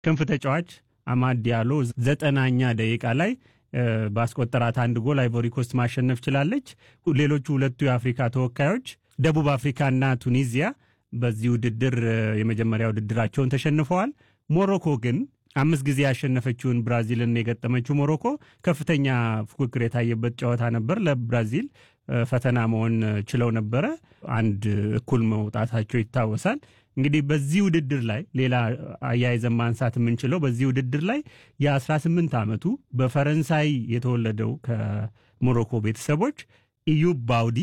ክንፍ ተጫዋች አማድ ዲያሎ ዘጠናኛ ደቂቃ ላይ ባስቆጠራት አንድ ጎል አይቮሪ ኮስት ማሸነፍ ችላለች። ሌሎቹ ሁለቱ የአፍሪካ ተወካዮች ደቡብ አፍሪካና ቱኒዚያ በዚህ ውድድር የመጀመሪያ ውድድራቸውን ተሸንፈዋል። ሞሮኮ ግን አምስት ጊዜ ያሸነፈችውን ብራዚልን የገጠመችው ሞሮኮ ከፍተኛ ፉክክር የታየበት ጨዋታ ነበር። ለብራዚል ፈተና መሆን ችለው ነበረ። አንድ እኩል መውጣታቸው ይታወሳል። እንግዲህ በዚህ ውድድር ላይ ሌላ አያይዘን ማንሳት የምንችለው በዚህ ውድድር ላይ የ18 ዓመቱ በፈረንሳይ የተወለደው ከሞሮኮ ቤተሰቦች ኢዩብ ባውዲ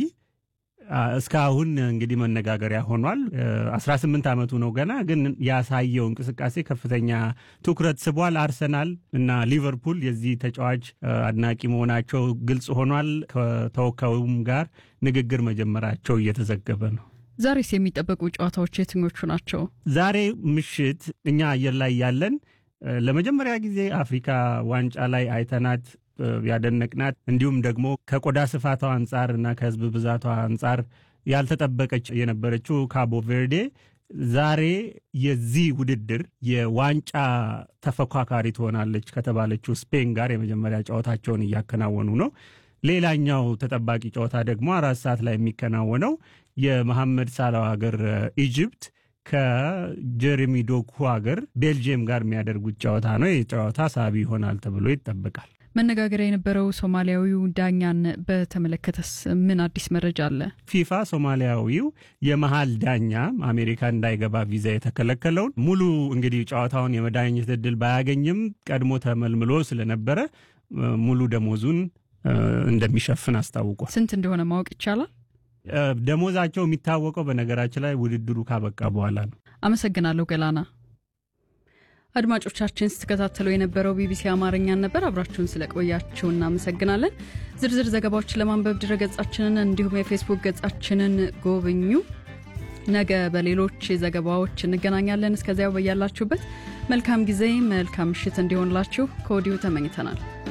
እስካሁን እንግዲህ መነጋገሪያ ሆኗል። 18 ዓመቱ ነው ገና፣ ግን ያሳየው እንቅስቃሴ ከፍተኛ ትኩረት ስቧል። አርሰናል እና ሊቨርፑል የዚህ ተጫዋች አድናቂ መሆናቸው ግልጽ ሆኗል። ከተወካዩም ጋር ንግግር መጀመራቸው እየተዘገበ ነው። ዛሬስ የሚጠበቁ ጨዋታዎች የትኞቹ ናቸው? ዛሬ ምሽት እኛ አየር ላይ ያለን ለመጀመሪያ ጊዜ አፍሪካ ዋንጫ ላይ አይተናት ያደነቅናት እንዲሁም ደግሞ ከቆዳ ስፋቷ አንጻር እና ከሕዝብ ብዛቷ አንጻር ያልተጠበቀች የነበረችው ካቦ ቬርዴ ዛሬ የዚህ ውድድር የዋንጫ ተፎካካሪ ትሆናለች ከተባለችው ስፔን ጋር የመጀመሪያ ጨዋታቸውን እያከናወኑ ነው። ሌላኛው ተጠባቂ ጨዋታ ደግሞ አራት ሰዓት ላይ የሚከናወነው የመሐመድ ሳላው ሀገር ኢጅፕት ከጀሬሚ ዶኩ ሀገር ቤልጅየም ጋር የሚያደርጉት ጨዋታ ነው። ይህ ጨዋታ ሳቢ ይሆናል ተብሎ ይጠበቃል። መነጋገሪያ የነበረው ሶማሊያዊው ዳኛን በተመለከተስ ምን አዲስ መረጃ አለ? ፊፋ ሶማሊያዊው የመሀል ዳኛ አሜሪካ እንዳይገባ ቪዛ የተከለከለውን ሙሉ እንግዲህ ጨዋታውን የመዳኘት እድል ባያገኝም ቀድሞ ተመልምሎ ስለነበረ ሙሉ ደሞዙን እንደሚሸፍን አስታውቋል። ስንት እንደሆነ ማወቅ ይቻላል? ደሞዛቸው የሚታወቀው በነገራችን ላይ ውድድሩ ካበቃ በኋላ ነው። አመሰግናለሁ ገላና። አድማጮቻችን ስትከታተሉ የነበረው ቢቢሲ አማርኛን ነበር። አብራችሁን ስለቆያችሁ እናመሰግናለን። ዝርዝር ዘገባዎችን ለማንበብ ድረገጻችንን እንዲሁም የፌስቡክ ገጻችንን ጎብኙ። ነገ በሌሎች ዘገባዎች እንገናኛለን። እስከዚያው በያላችሁበት መልካም ጊዜ፣ መልካም ምሽት እንዲሆንላችሁ ከወዲሁ ተመኝተናል።